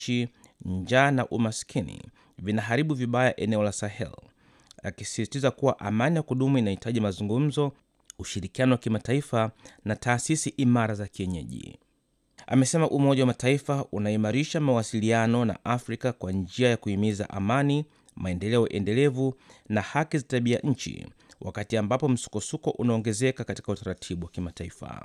nchi, njaa na umaskini vinaharibu vibaya eneo la Sahel, akisisitiza kuwa amani ya kudumu inahitaji mazungumzo, ushirikiano wa kimataifa na taasisi imara za kienyeji. Amesema Umoja wa Mataifa unaimarisha mawasiliano na Afrika kwa njia ya kuhimiza amani, maendeleo endelevu na haki za tabia nchi, wakati ambapo msukosuko unaongezeka katika utaratibu wa kimataifa.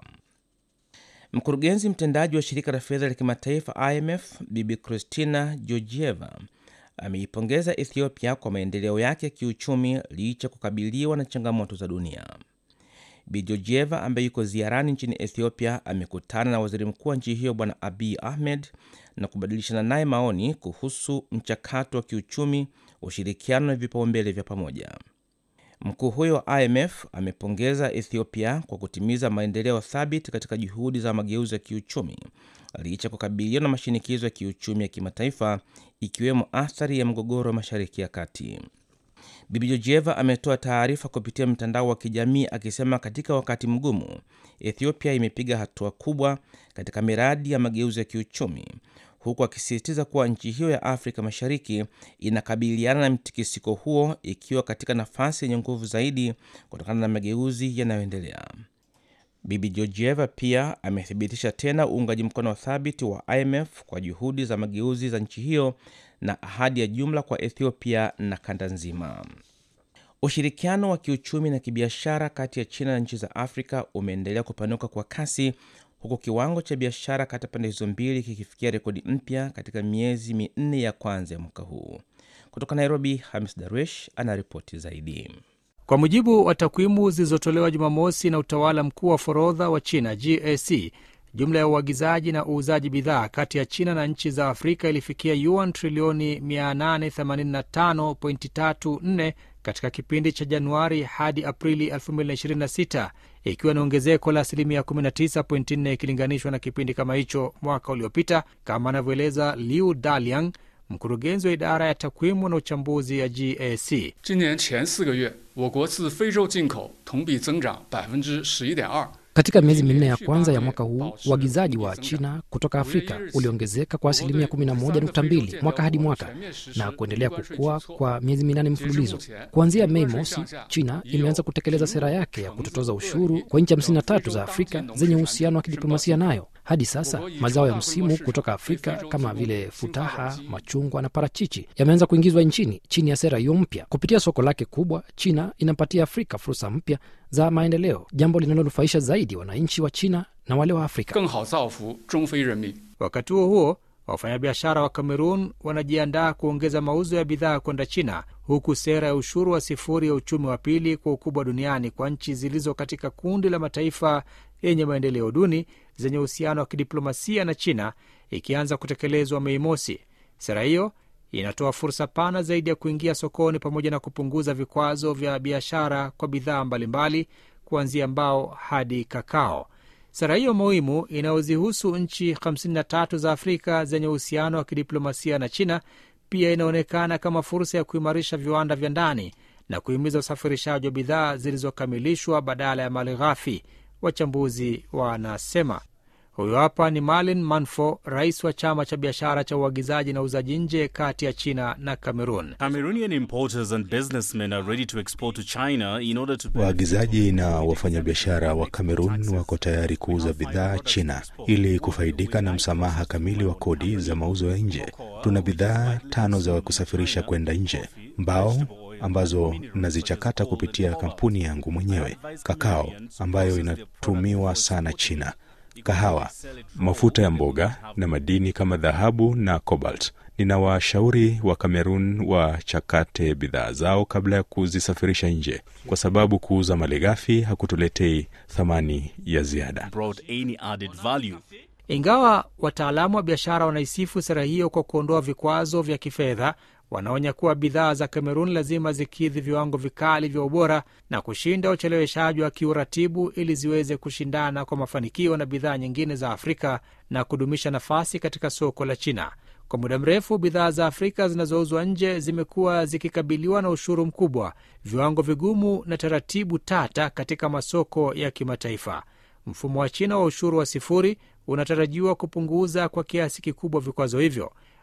Mkurugenzi mtendaji wa shirika la fedha la kimataifa IMF Bibi Christina Georgieva ameipongeza Ethiopia kwa maendeleo yake ya kiuchumi licha kukabiliwa na changamoto za dunia. Bi Georgieva ambaye yuko ziarani nchini Ethiopia amekutana na waziri mkuu wa nchi hiyo Bwana Abiy Ahmed na kubadilishana naye maoni kuhusu mchakato wa kiuchumi, ushirikiano na vipaumbele vya pamoja. Mkuu huyo wa IMF amepongeza Ethiopia kwa kutimiza maendeleo thabiti katika juhudi za mageuzi ya kiuchumi licha kukabiliwa na mashinikizo ya kiuchumi ya kimataifa ikiwemo athari ya mgogoro wa Mashariki ya Kati. Bibi Georgieva ametoa taarifa kupitia mtandao wa kijamii akisema katika wakati mgumu, Ethiopia imepiga hatua kubwa katika miradi ya mageuzi ya kiuchumi, huku akisisitiza kuwa nchi hiyo ya Afrika Mashariki inakabiliana na mtikisiko huo ikiwa katika nafasi yenye nguvu zaidi kutokana na mageuzi yanayoendelea. Bibi Georgieva pia amethibitisha tena uungaji mkono thabiti wa IMF kwa juhudi za mageuzi za nchi hiyo na ahadi ya jumla kwa Ethiopia na kanda nzima. Ushirikiano wa kiuchumi na kibiashara kati ya China na nchi za Afrika umeendelea kupanuka kwa kasi huku kiwango cha biashara kati ya pande hizo mbili kikifikia rekodi mpya katika miezi minne ya kwanza ya mwaka huu. Kutoka Nairobi, Hamis Darwish anaripoti zaidi. Kwa mujibu wa takwimu zilizotolewa Jumamosi na utawala mkuu wa forodha wa China GAC, jumla ya uagizaji na uuzaji bidhaa kati ya China na nchi za Afrika ilifikia yuan trilioni 885.34 katika kipindi cha Januari hadi Aprili 2026 ikiwa ni ongezeko la asilimia 19.4 ikilinganishwa na kipindi kama hicho mwaka uliopita, kama anavyoeleza Liu Daliang, mkurugenzi wa idara ya takwimu na uchambuzi ya GAC. 今年前四个月，我国自非洲进口同比增长百分之十一点二。 Katika miezi minne ya kwanza ya mwaka huu uagizaji wa China kutoka Afrika uliongezeka kwa asilimia 11.2 mwaka hadi mwaka na kuendelea kukua kwa miezi minane mfululizo. Kuanzia Mei mosi, China imeanza kutekeleza sera yake ya kutotoza ushuru kwa nchi 53 za Afrika zenye uhusiano wa kidiplomasia nayo. Hadi sasa mazao ya msimu kutoka Afrika kama vile futaha, machungwa na parachichi yameanza kuingizwa nchini chini ya sera hiyo mpya. Kupitia soko lake kubwa, China inapatia Afrika fursa mpya za maendeleo, jambo linalonufaisha zaidi wananchi wa China na wale wa Afrika. 更好造福中非人民。 Wakati huo huo, wafanyabiashara wa Kamerun wanajiandaa kuongeza mauzo ya bidhaa kwenda China, huku sera ya ushuru wa sifuri ya uchumi wa pili kwa ukubwa duniani kwa nchi zilizo katika kundi la mataifa yenye maendeleo duni zenye uhusiano wa kidiplomasia na China ikianza kutekelezwa Mei mosi. Sera hiyo inatoa fursa pana zaidi ya kuingia sokoni pamoja na kupunguza vikwazo vya biashara kwa bidhaa mbalimbali kuanzia mbao hadi kakao. Sera hiyo muhimu inayozihusu nchi 53 za Afrika zenye uhusiano wa kidiplomasia na China pia inaonekana kama fursa ya kuimarisha viwanda vya ndani na kuhimiza usafirishaji wa bidhaa zilizokamilishwa badala ya mali ghafi, wachambuzi wanasema. Huyu hapa ni Malin Manfo, rais wa chama cha biashara cha uagizaji na uuzaji nje kati ya China na Cameroon. Cameroonian importers and businessmen are ready to export to China in order to Waagizaji na wafanyabiashara wa Kamerun wako tayari kuuza bidhaa China ili kufaidika na msamaha kamili wa kodi za mauzo ya nje. Tuna bidhaa tano za kusafirisha kwenda nje: mbao ambazo nazichakata kupitia kampuni yangu mwenyewe, kakao ambayo inatumiwa sana China, kahawa, mafuta ya mboga na madini kama dhahabu na cobalt. Ninawashauri wa Kamerun wachakate bidhaa zao kabla ya kuzisafirisha nje, kwa sababu kuuza malighafi hakutuletei thamani ya ziada. brought any added value. Ingawa wataalamu wa biashara wanaisifu sera hiyo kwa kuondoa vikwazo vya kifedha, wanaonya kuwa bidhaa za Kamerun lazima zikidhi viwango vikali vya ubora na kushinda ucheleweshaji wa kiuratibu ili ziweze kushindana kwa mafanikio na bidhaa nyingine za Afrika na kudumisha nafasi katika soko la China. Kwa muda mrefu bidhaa za Afrika zinazouzwa nje zimekuwa zikikabiliwa na ushuru mkubwa, viwango vigumu na taratibu tata katika masoko ya kimataifa. Mfumo wa China wa ushuru wa sifuri unatarajiwa kupunguza kwa kiasi kikubwa vikwazo hivyo.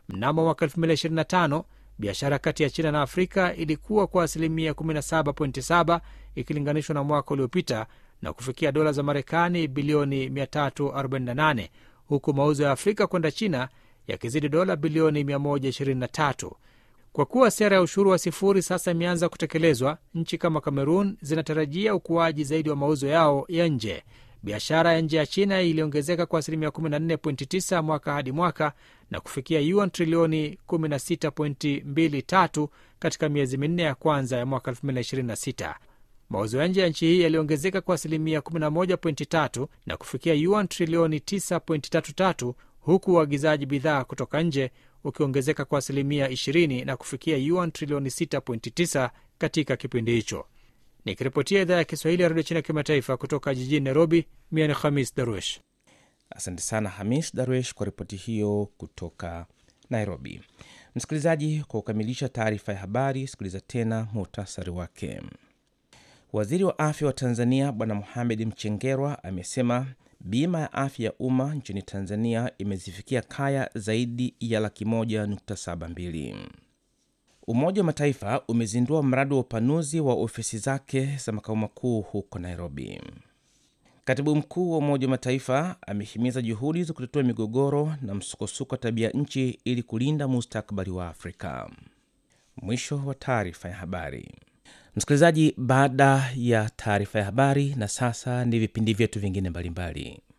Mnamo mwaka 2025 biashara kati ya China na Afrika ilikuwa kwa asilimia 17.7 ikilinganishwa na mwaka uliopita na kufikia dola za Marekani bilioni 348 huku mauzo ya Afrika kwenda China yakizidi dola bilioni 123. Kwa kuwa sera ya ushuru wa sifuri sasa imeanza kutekelezwa, nchi kama Kamerun zinatarajia ukuaji zaidi wa mauzo yao ya nje. Biashara ya nje ya China iliongezeka kwa asilimia 14.9 mwaka hadi mwaka na kufikia yuan trilioni 16.23 katika miezi minne ya kwanza ya mwaka 2026. Mauzo ya nje ya nchi hii yaliongezeka kwa asilimia 11.3 na kufikia yuan trilioni 9.33 huku uagizaji bidhaa kutoka nje ukiongezeka kwa asilimia 20 na kufikia yuan trilioni 6.9 katika kipindi hicho. Nikiripotia idhaa ya Kiswahili ya redio China kimataifa kutoka jijini Nairobi, mia ni Khamis Darwesh. Asante sana Hamis Darwesh kwa ripoti hiyo kutoka Nairobi. Msikilizaji, kwa kukamilisha taarifa ya habari, sikiliza tena muhtasari wake. Waziri wa afya wa Tanzania Bwana Mohamed Mchengerwa amesema bima ya afya ya umma nchini Tanzania imezifikia kaya zaidi ya laki moja nukta saba mbili. Umoja wa Mataifa umezindua mradi wa upanuzi wa ofisi zake za makao makuu huko Nairobi. Katibu mkuu wa Umoja wa Mataifa amehimiza juhudi za kutatua migogoro na msukosuko wa tabia nchi ili kulinda mustakabali wa Afrika. Mwisho wa taarifa ya habari. Msikilizaji, baada ya taarifa ya habari, na sasa ni vipindi vyetu vingine mbalimbali.